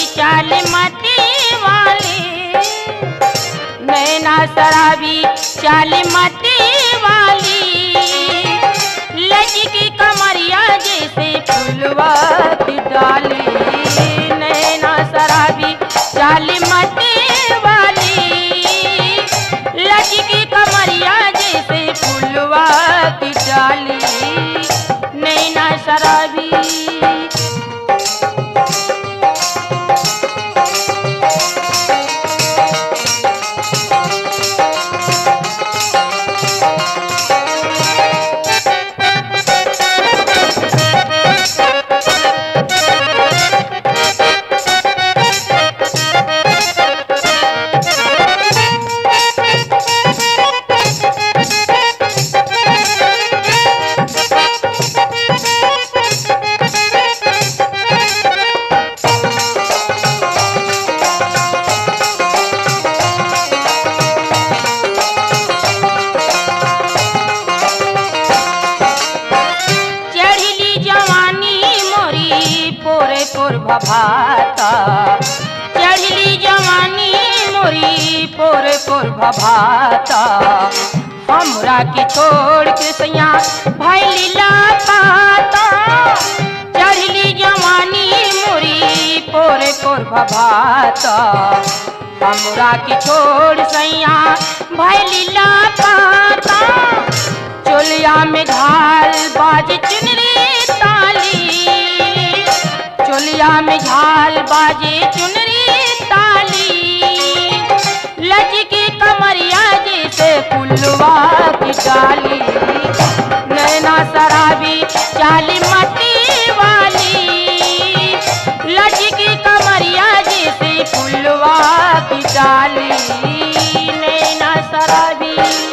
चाल मती वाली नैना शराबी चाल मती वाली लचकी कमरिया जैसे फुलवा की डाली नैना शराबी चाल मती वाली लचकी कमरिया जैसे फुलवा की डाली नैना शराबी चढ़ली जवानी मोरी पोरे पोर भभाता चढ़ली जवानी मोरी पोरे पोर भभाता हमरा के छोड़ के सैया भैली पाता चढ़ली जवानी मोरी पोरे पोर भभाता हमरा के छोड़ सैया भैली पाता चोलिया में झाल बाज चुनरी ताली चोलिया में झाल बाजे चुनरी ताली लचकी कमरिया जैसे पुलवा की डाली नैना शराबी चाली मती वाली लचकी कमरिया जैसे पुलवा की डाली नैना शराबी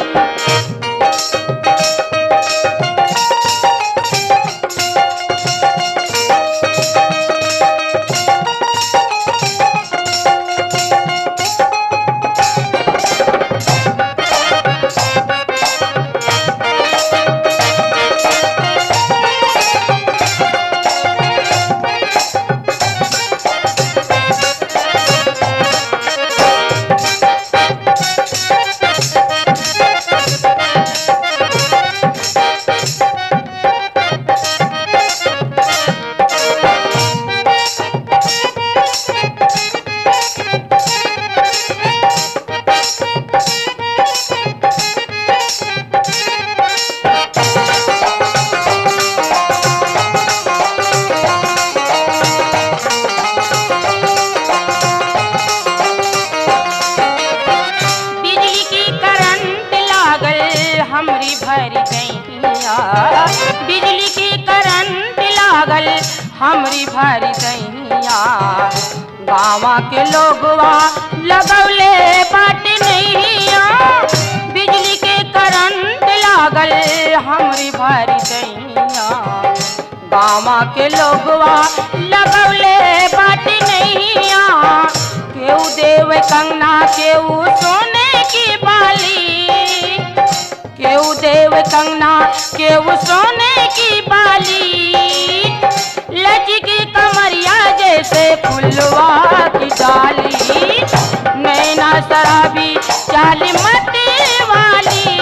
बिजली की करंट लागल हमरी भर दैया बिजली की करंट लागल हमरी भर दैया गाँव के लोगवा लगौले बाट नैया बिजली के करंट लागल हमरी भर दैया गाँव के लोगवा लगौले बाट नैया केहू देव कंगना केहू सोने की बाली केहू देव कंगना केहू सोने की बाली लचकी कमरिया जैसे फुलवा की डाली नैना शराबी चाली मती वाली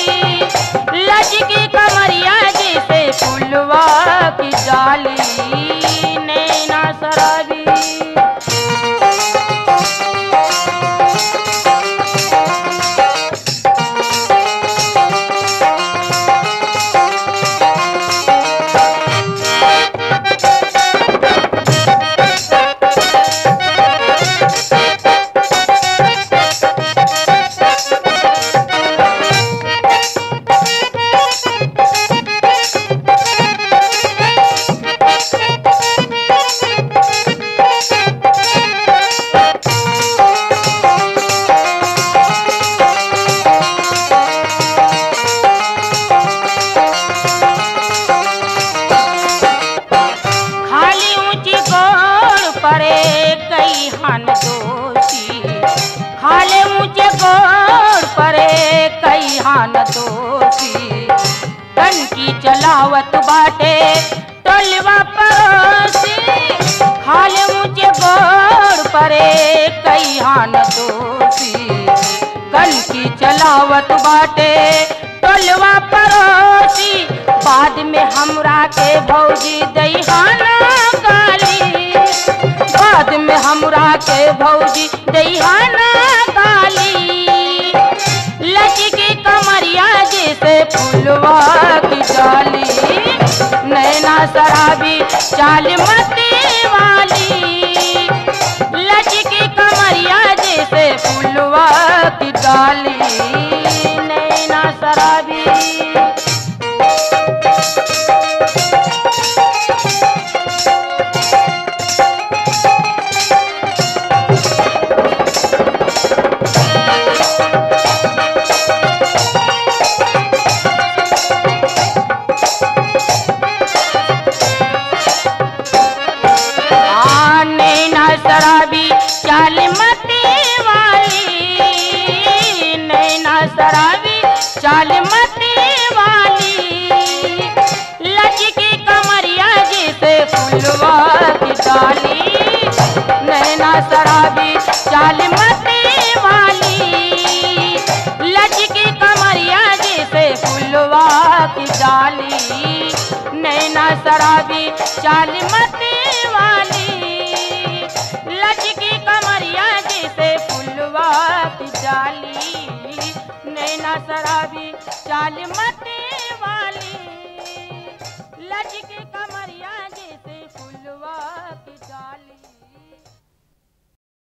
लचकी कमरिया जैसे फुलवा की डाली नैना शराबी खाली ऊंची गोड़ परे कई हन दोषी खाले ऊंचे गोड़ परे कई हन दोषी टंकी चलावत बाटे टोलवा पड़ोसी खाले ऊंचे गोड़ कई हान दोषी कल की चलावत बाटे टोलवा पड़ोसी बाद में हमरा के भौजी दईहाना गाली बाद में हमरा के भौजी दईहाना गाली लचकी कमरिया जैसे फुलवा की डाली नैना शराबी चाल मती वाली लचकी कमरिया जैसे फुलवा की डाली नैना शराबी आ, नैना शराबी चाल मती वाली नैना शराबी चाल मती वाली लचकी कमरिया जैसे फुलवा की डाली नैना शराबी चाल मती वाली लचकी कमरिया जैसे फुलवा की डाली नैना शराबी चाल मती वाली लचकी कमरिया जैसे फुलवा की डाली नैना शराबी चाल मती